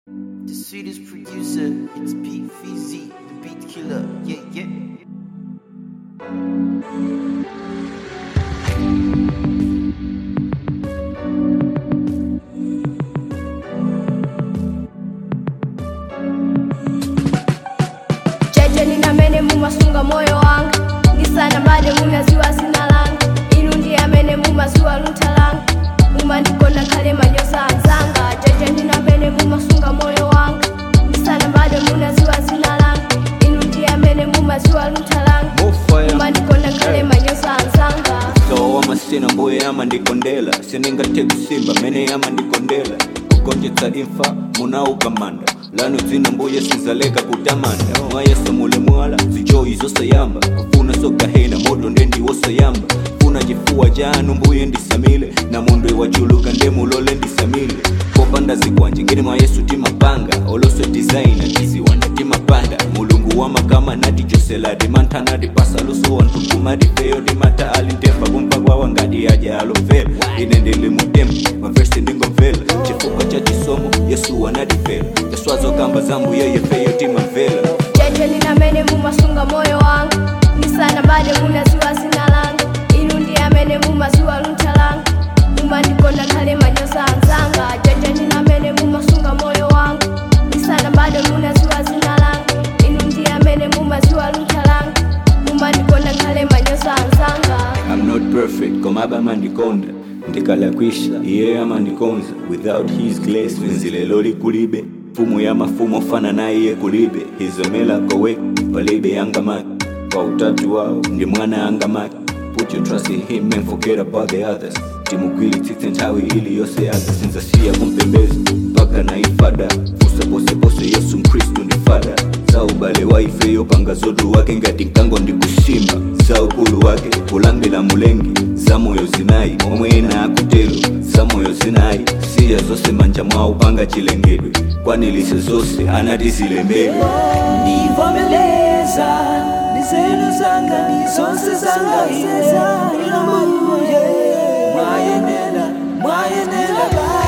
The sweetest producer, it's Pete VZ, the beat killer. Yeah, yeah. jeje ninamene mumasunga moyo wanga ndisana bade munaziwa zina langa inu ndiye amene mumaziwa luntha langa mumandikonda khale manyoza anzanga jeje ndinamene mumasunga moyo wanga ndisana bade munaziwa zina langa inu ndiye amene mumaziwa luntha langa Mofaya. mumandikonda khale manyoza anzanga so amasina mbuye amandikondela siningate kusimba mene amandikondela kugonjetsa imfa munaukamanda lano dzina mbuye sinzaleka kutamanda mwayeso mule mwala zijoyi zosayamba kufuna sogahena moto ndendiwosayamba funa chifuwa chanu mbuye ndisamile na mundu iwachuluka ndemulole ndisamile popanda zikwanje ngeni mwa yesu timapanga oloswe designer tiziwanda timapanda mulungu wa makama nati joseladi mantanati pasaluso wantukumadi feyo timata alintefa kumpa kwawa ngati aja alofera ine ndili mutemu mavesi ndingomvela chifukwa cha chisomo yesu wanadifera yaswazo kamba zambu yeye feyo timamvela jeje ninamene mumasunga moyo wanga ndisana bade munaziwa zina langa inu ndiye amene mumaziwa luntha langa mumandikonda khale manyoza anzanga jeje ninamene mumasunga moyo wanga ndisana bade munaziwa zina langa inu ndiye amene mumaziwa luntha langa mumandikonda khale manyoza anzanga I'm not perfect koma abamandikonda ndikalakwisha iye amandikonza without his grace wenzilelo likulibe mfumu ya mafumo fana na iye kulibe hizomela kowe palibe yangamaki kwa utatu wao ndi mwana yangamaki put your trust in him and forget about the others timugwili tsitse nthawi ili yose yaza sinzasiya kumpembeza mpaka na ifada fusa posepose yesu mkristu ndi fada za ubale wa ife yopanga zodu wake ngati mkango ndi kusimba za ukulu wake kulambila mulengi za moyo zinayi omwe ena akutelo za moyo zinayi siya zose manja mwawo panga chilengedwe kwanilise zose anati zilembedwe ndivomeleza nizenu zanga nizonse zanga iwe ilamuye mwayenela mwayenela ba